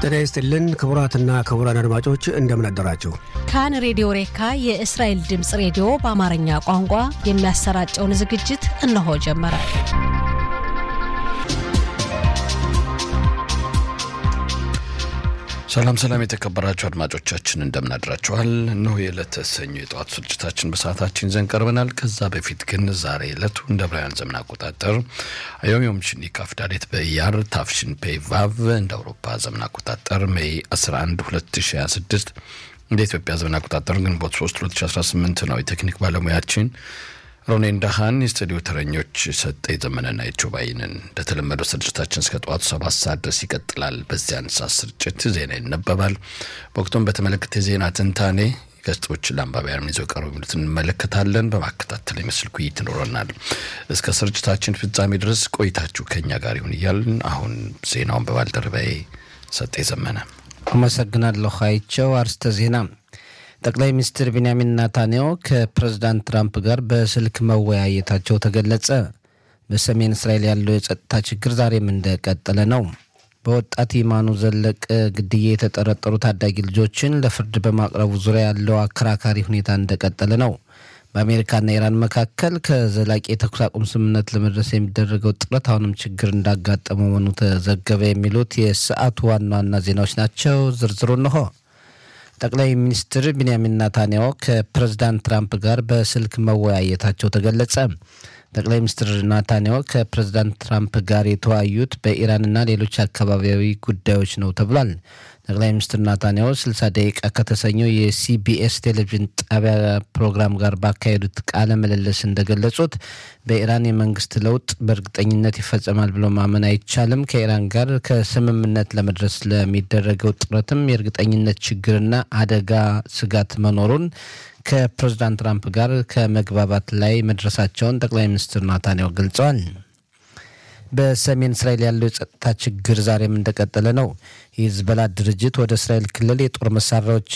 ጤና ይስጥልን ክቡራትና ክቡራን አድማጮች እንደምን አደራችሁ። ካን ሬዲዮ ሬካ የእስራኤል ድምፅ ሬዲዮ በአማርኛ ቋንቋ የሚያሰራጨውን ዝግጅት እነሆ ጀመረ። ሰላም ሰላም፣ የተከበራችሁ አድማጮቻችን እንደምን አድራችኋል። እነሆ የዕለተ ሰኞ የጠዋት ስርጭታችን በሰዓታችን ይዘን ቀርበናል። ከዛ በፊት ግን ዛሬ ዕለቱ እንደ ዕብራውያን ዘመን አቆጣጠር አዮም ዮም ሽኒ ካፍዳሌት በኢያር ታፍሽን ፔ ቫቭ እንደ አውሮፓ ዘመን አቆጣጠር ሜይ 11 2026 እንደ ኢትዮጵያ ዘመን አቆጣጠር ግንቦት 3 2018 ነው። የቴክኒክ ባለሙያችን ሮኔን ዳሃን፣ የስቱዲዮ ተረኞች ሰጠ የዘመነና የቾባይንን። እንደተለመደው ስርጭታችን እስከ ጠዋቱ ሰባት ሰዓት ድረስ ይቀጥላል። በዚያን ሰዓት ስርጭት ዜና ይነበባል። በወቅቱም በተመለከተ የዜና ትንታኔ ገጾች ለአንባቢያን ይዘው ቀርቡ የሚሉት እንመለከታለን። በማከታተል የምስል ውይይት ይኖረናል። እስከ ስርጭታችን ፍጻሜ ድረስ ቆይታችሁ ከኛ ጋር ይሁን እያልን አሁን ዜናውን በባልደረባዬ ሰጠ የዘመነ አመሰግናለሁ። አይቸው አርስተ ዜና ጠቅላይ ሚኒስትር ቢንያሚን ናታንያሁ ከፕሬዝዳንት ትራምፕ ጋር በስልክ መወያየታቸው ተገለጸ። በሰሜን እስራኤል ያለው የጸጥታ ችግር ዛሬም እንደቀጠለ ነው። በወጣት ይማኑ ዘለቀ ግድያ የተጠረጠሩ ታዳጊ ልጆችን ለፍርድ በማቅረቡ ዙሪያ ያለው አከራካሪ ሁኔታ እንደቀጠለ ነው። በአሜሪካና ኢራን መካከል ከዘላቂ የተኩስ አቁም ስምምነት ለመድረስ የሚደረገው ጥረት አሁንም ችግር እንዳጋጠመ መሆኑ ተዘገበ። የሚሉት የሰዓቱ ዋና ዋና ዜናዎች ናቸው። ዝርዝሩ እንሆ። ጠቅላይ ሚኒስትር ቢንያሚን ናታንያሁ ከፕሬዝዳንት ትራምፕ ጋር በስልክ መወያየታቸው ተገለጸ። ጠቅላይ ሚኒስትር ናታንያሁ ከፕሬዝዳንት ትራምፕ ጋር የተወያዩት በኢራንና ሌሎች አካባቢያዊ ጉዳዮች ነው ተብሏል። ጠቅላይ ሚኒስትር ናታንያሁ 60 ደቂቃ ከተሰኘው የሲቢኤስ ቴሌቪዥን ጣቢያ ፕሮግራም ጋር ባካሄዱት ቃለ ምልልስ እንደገለጹት በኢራን የመንግስት ለውጥ በእርግጠኝነት ይፈጸማል ብሎ ማመን አይቻልም። ከኢራን ጋር ከስምምነት ለመድረስ ለሚደረገው ጥረትም የእርግጠኝነት ችግርና አደጋ ስጋት መኖሩን ከፕሬዝዳንት ትራምፕ ጋር ከመግባባት ላይ መድረሳቸውን ጠቅላይ ሚኒስትር ናታንያሁ ገልጸዋል። በሰሜን እስራኤል ያለው የጸጥታ ችግር ዛሬም እንደቀጠለ ነው። የሂዝቦላ ድርጅት ወደ እስራኤል ክልል የጦር መሳሪያዎች